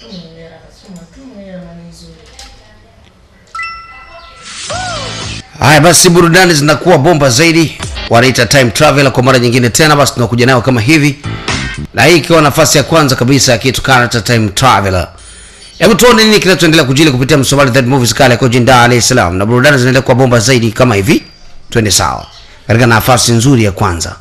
Haya basi, burudani zinakuwa bomba zaidi, wanaita time travel kwa mara nyingine tena. Basi tunakuja nayo kama hivi, na hii ikiwa nafasi ya kwanza kabisa ya kitu kana time traveler. Hebu tuone nini kinachoendelea kujili kupitia Msomali That Movies kale kwa jijini Dar es Salaam, na burudani zinaendelea kuwa bomba zaidi kama hivi. Twende sawa katika nafasi nzuri ya kwanza.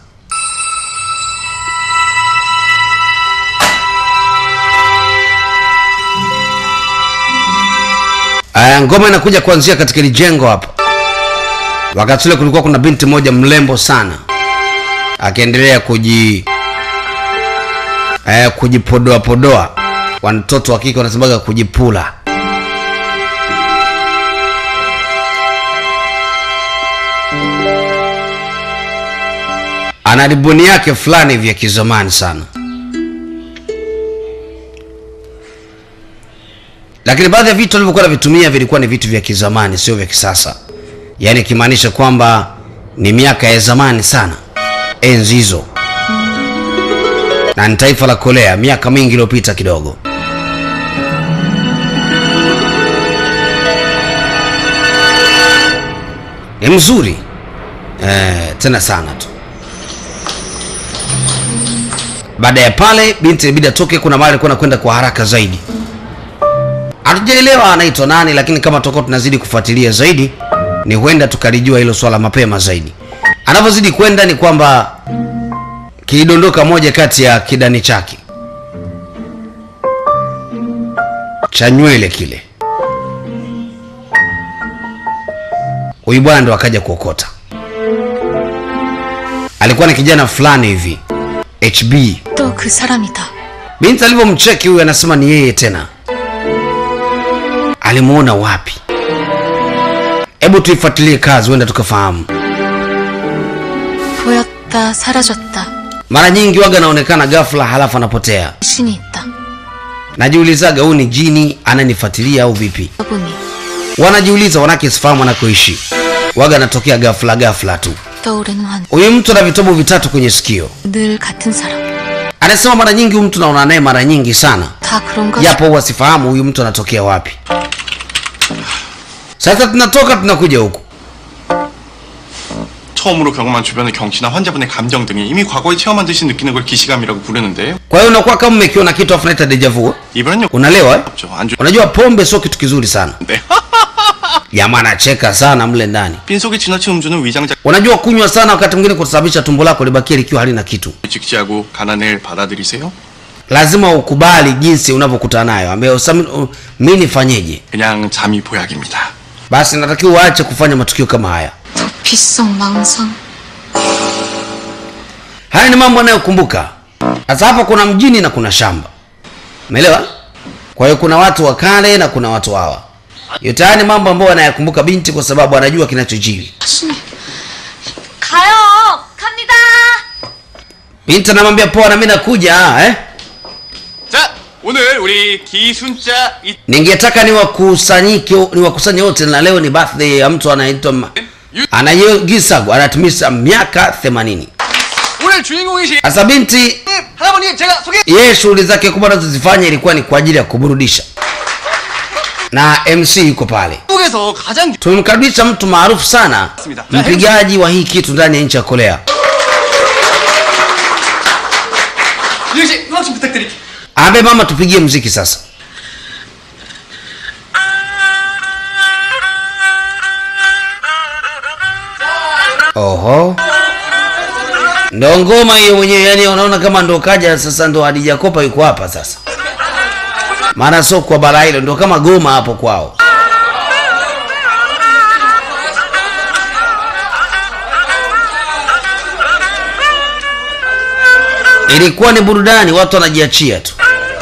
Aya, ngoma inakuja kuanzia katika hili jengo hapa. Wakati ule kulikuwa kuna binti moja mrembo sana akiendelea kuji eh, kujipodoa podoa, watoto wa kike wanasemaga kujipula. Ana riboni yake fulani vya kizamani sana, lakini baadhi ya vitu alivyokuwa anavitumia vilikuwa ni vitu vya kizamani, sio vya kisasa yaani ikimaanisha kwamba ni miaka ya zamani sana, enzi hizo, na ni taifa la Korea, miaka mingi iliyopita kidogo. Ni mzuri eh, tena sana tu. Baada ya pale, binti ilibidi atoke, kuna mahali alikuwa anakwenda kwa haraka zaidi. Hatujaelewa anaitwa nani, lakini kama tutakuwa tunazidi kufuatilia zaidi ni huenda tukalijua hilo swala mapema zaidi. Anavyozidi kwenda ni kwamba kilidondoka moja kati ya kidani chake cha nywele kile, huyu bwana ndo akaja kuokota. Alikuwa ni kijana fulani hivi HB. とくサラミだ Binti alivyomcheki huyu, anasema ni yeye tena. Alimuona wapi? Hebu tuifuatilie kazi, huenda tukafahamu. ぼやったサラジョッタ Mara nyingi waga anaonekana ghafla, halafu anapotea. しに行った Najiulizaga huyu ni jini ananifuatilia au vipi? どこに Wanajiuliza wanake sifahamu anakoishi, waga anatokea ghafla ghafla tu. と俺の兄 Huyu mtu ana vitobo vitatu kwenye sikio. 늘 같은 사람 Anasema mara nyingi huyu mtu naona naye mara nyingi sana, 다 그런가 japo huwa sifahamu huyu mtu anatokea wapi. Sasa tunatoka tunakuja huku, 처음으로 경험한 주변의 경치나 환자분의 감정 등이 이미 과거에 체험한 듯이 느끼는 걸 기시감이라고 부르는데요. kwa hiyo unakuwa kama umekiona kitu afu naita deja vu. 이번엔 Unalewa eh? 없죠. 안주. Unajua pombe sio kitu kizuri sana. 네. Jamaa anacheka sana mle ndani. 빈속에 지나친 음주는 위장자 Unajua kunywa sana wakati mwingine kusababisha tumbo lako libakie likiwa halina kitu. 직지하고 가난을 받아들이세요? Lazima ukubali jinsi unavyokutana nayo, ambayo sasa mimi nifanyeje? 그냥 잠이 보약입니다. Basi natakiwa uache kufanya matukio kama haya. 도피성 망상 Haya ni mambo anayokumbuka. Sasa hapa kuna mjini na kuna shamba, umeelewa? Kwa hiyo kuna watu wa kale na kuna watu hawa. Yote haya ni mambo ambayo anayakumbuka binti, kwa sababu anajua kinachojiri. 가요 갑니다 Binti anamwambia poa, na mimi nakuja eh? 자, 오늘 우리 기순자 이 Ningetaka niwakusanyike niwakusanye wote, na leo ni birthday ya mtu anaitwa Ma- Anayegisago anatimiza miaka 80. 오늘 주인공이신 Sasa binti 할아버님 제가 소개 yeye shughuli zake kubwa anazozifanya ilikuwa ni kwa ajili ya kuburudisha, na MC yuko pale. 한국에서 가장 Tumemkaribisha mtu maarufu sana, Bismillah. mpigaji wa hii kitu ndani ya nchi ya Korea. 유씨 음악 좀 부탁드릴게요. Ambe mama, tupigie mziki sasa. Oho, ndo ngoma hiyo mwenyewe. Yani unaona kama ndo kaja sasa, ndo Hadija Kopa yuko hapa sasa, maana sio kwa bara hilo, ndo kama goma hapo kwao. Ilikuwa ni burudani, watu wanajiachia tu.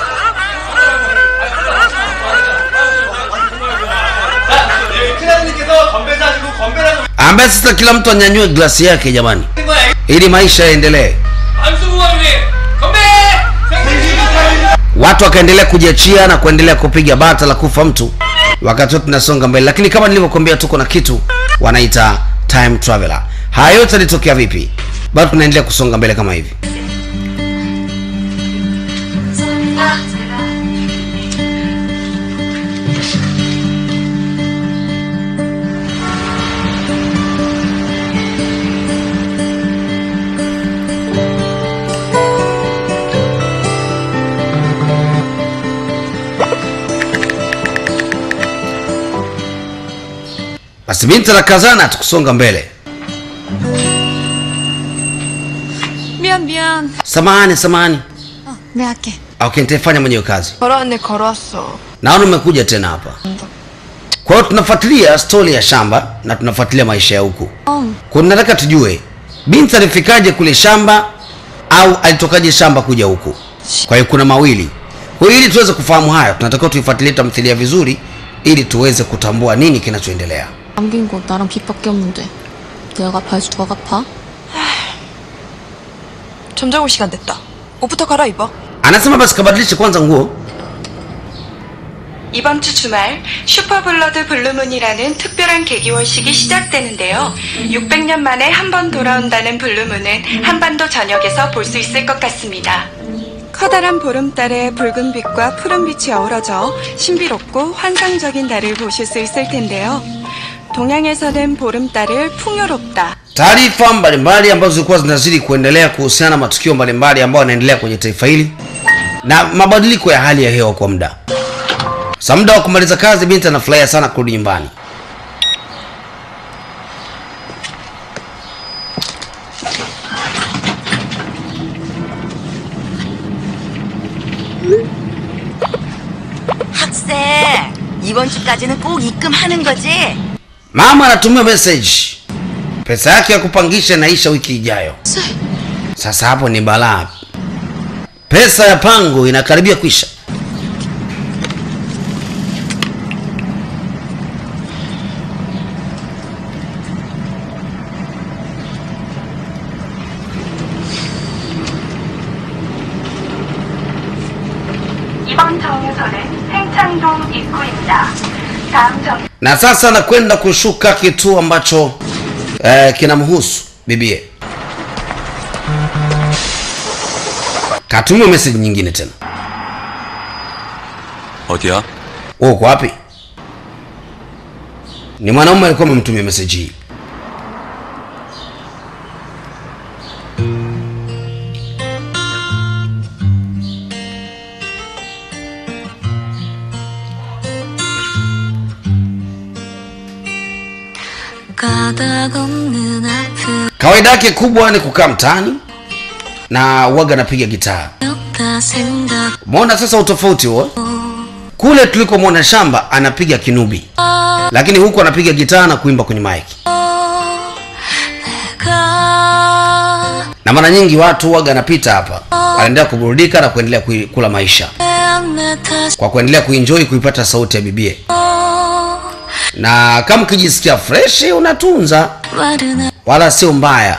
큰아드님께서 건배 사시고 건배라고 ambaye sasa kila mtu anyanyue glasi yake jamani, 된 거야. ili maisha yaendelee. 안수부관님 건배! Watu wakaendelea kujiachia na kuendelea kupiga bata la kufa mtu, wakati wote tunasonga mbele, lakini kama nilivyokuambia, tuko na kitu wanaita time traveler. Haya yote yalitokea vipi? Bado tunaendelea kusonga mbele kama hivi. basi binti anakazana tukusonga mbele 미안 미안. samahani samahani 어, 내 할게. okay nitaifanya mwenyewe kazi 걸어왔네 걸어왔어 naona umekuja tena hapa kwa hiyo tunafuatilia stori ya shamba na tunafuatilia maisha ya huku 어, kwa nataka tujue binti alifikaje kule shamba au alitokaje shamba kuja huku kwa hiyo kuna mawili kwa hiyo ili tuweze kufahamu haya tunatakiwa tuifuatilie tamthilia vizuri ili tuweze kutambua nini kinachoendelea 남긴 거 나랑 빚밖에 없는데 내가 갚아야지 누가 갚아? 점장 올 시간 됐다 옷부터 갈아입어 anasema basi kabadilishe kwanza nguo 이번 주 주말 슈퍼블러드 블루문이라는 특별한 개기월식이 시작되는데요. 600년 만에 한 번 돌아온다는 블루문은 한반도 전역에서 볼 수 있을 것 같습니다. 커다란 보름달의 붉은 빛과 푸른 빛이 어우러져 신비롭고 환상적인 달을 보실 수 있을 텐데요. 동양에서는 보름달을 풍요롭다, taarifa mbalimbali ambazo zilikuwa zinazidi kuendelea kuhusiana na matukio mbalimbali ambayo yanaendelea kwenye taifa hili na mabadiliko ya hali ya hewa kwa muda sa muda wa kumaliza kazi binti anafurahia sana kurudi nyumbani 학생 이번 주까지는 꼭 입금하는 거지? mama anatumia message pesa yake ya kupangisha inaisha wiki ijayo sasa hapo ni balaa pesa ya pango inakaribia kuisha 이번 정류소는 행창동 입구입니다. 다음 정 na sasa anakwenda kushuka kituo ambacho eh, kinamhusu bibie katumia message nyingine tena 어디야? wewe uko wapi ni mwanaume alikuwa amemtumia message hii 가닥 없는 아픔 kawaida yake kubwa ni kukaa mtaani na waga anapiga gitaa 없다 생각 umeona sasa utofauti huo kule tulikomwona shamba anapiga kinubi lakini huku anapiga gitaa na kuimba kwenye maiki 내가 na mara nyingi watu waga anapita hapa wanaendelea kuburudika na kuendelea kui- kula maisha 내 탓이 kwa kuendelea kuenjoy kuipata sauti ya bibie na kama ukijisikia freshi unatunza 말은 wala sio mbaya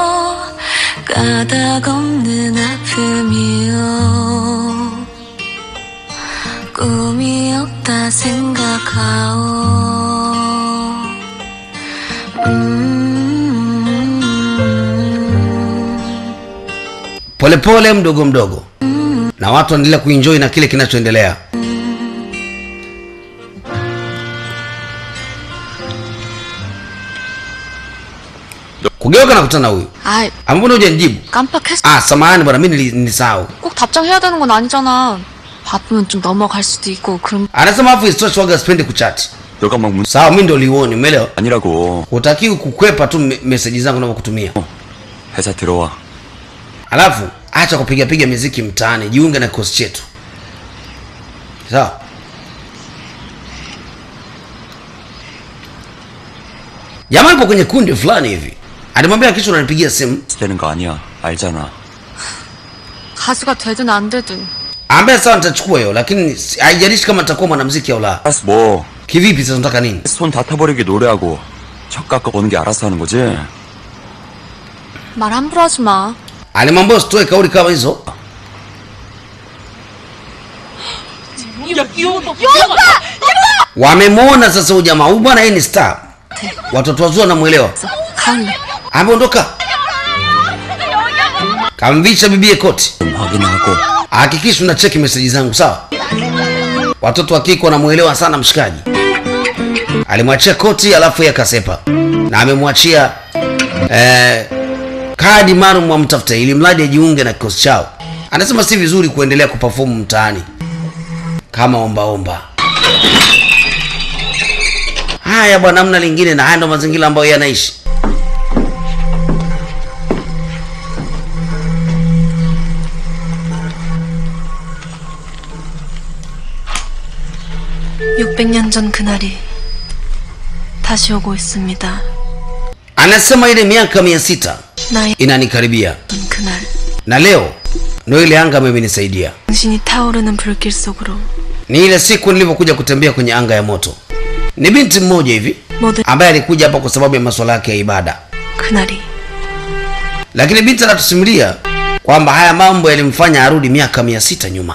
가닥 없는 아픔이요 꿈이 없다 생각하오 음 polepole mdogo mdogo na watu wanaendelea kuenjoy na kile kinachoendelea kugeuka na kutana huyu 아이 ambona hujanijibu 깜빡했어 ah samahani bwana mi nili- nilisahau 꼭 답장해야 되는 건 아니잖아 바쁘면 좀 넘어갈 수도 있고 그럼 anasema afu isitoshe waga sipendi kuchati 너가 막 문... sawa mi ndo liuoni umeelewa 아니라고 hutakiwi kukwepa tu me- meseji zangu navyokutumia 회사 들어와 alafu acha kupigapiga miziki mtaani jiunge na kikosi chetu sawa jamaa ipo kwenye kundi fulani hivi alimwambia kisha unanipigia simu 되는 거 아니야 알잖아 가수가 되든 안 되든 ambaye sawa nitachukua hiyo lakini si- haijalishi kama nitakuwa mwanamziki au la 알았어 뭐 kivipi sasa unataka nini 손 다 타버리게 노래하고 척 깎아보는 게 알아서 하는 거지 말 함부로 하지 마 alimwambia usitoe kauli kama hizo wamemwona sasa huyu jamaa huyu bwana yeye ni star watoto wazuri wanamwelewa 가을래 ameondoka kamvisha bibie koti 좀 확인하고 hakikisha una cheki meseji zangu sawa watoto wa kike wanamwelewa sana mshikaji alimwachia koti alafu yeye akasepa na amemwachia eh, kadi maalum amtafuta ili mradi ajiunge na kikosi chao anasema si vizuri kuendelea kupafomu mtaani kama ombaomba haya bwana amna lingine na haya ndo mazingira ambayo yanaishi 육백 년 전 그날이 다시 오고 있습니다. anasema ile miaka mia sita 나의 inanikaribia 그날 na leo ndo ile anga ambayo imenisaidia 당신이 타오르는 불길 속으로 ni ile siku nilivyokuja kutembea kwenye anga ya moto ni binti mmoja hivi 모든 ambaye alikuja hapa kwa sababu ya masuala yake ya ibada 그날이 lakini binti anatusimulia kwamba haya mambo yalimfanya arudi miaka mia sita nyuma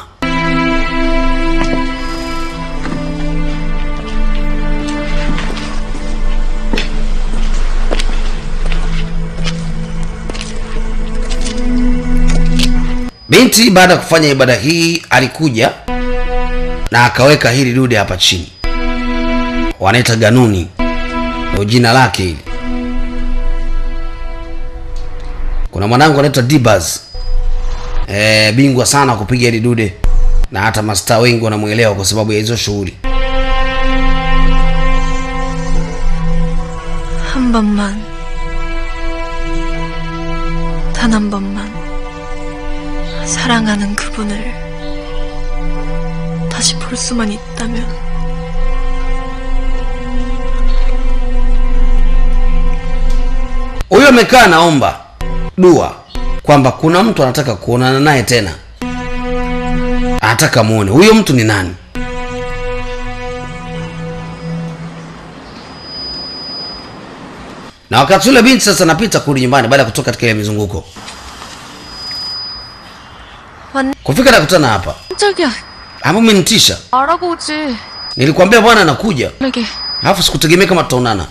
binti baada ya kufanya ibada hii alikuja na akaweka hili dude hapa chini wanaita ganuni ndio jina lake hili kuna mwanangu anaitwa dibas e, bingwa sana wa kupiga hili dude na hata mastaa wengi wanamwelewa kwa sababu ya hizo shughuli 한 번만 단 한 번만 사랑하는 그분을 다시 볼 수만 있다면 huyo amekaa naomba dua kwamba kuna mtu anataka kuonana naye tena anataka muone huyo mtu ni nani na wakati ule binti sasa anapita kurudi nyumbani baada ya kutoka katika ile mizunguko 왔네. kufika nakutana hapa 깜짝이야. hapo umenitisha 말하고 오지. nilikwambia bwana anakuja 이게 alafu sikutegemea kama tutaonana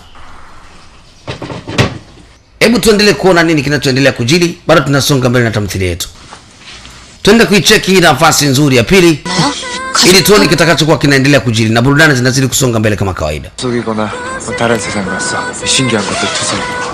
hebu tuendelee kuona nini kinachoendelea kujili bado tunasonga mbele na tamthilia yetu twende kuicheki hii nafasi nzuri ya pili ili tuone kitakachokuwa kinaendelea kujili na burudani zinazidi kusonga mbele kama kawaida 속이거나 뭐 다른 세상 갔어 신기한 것도 투성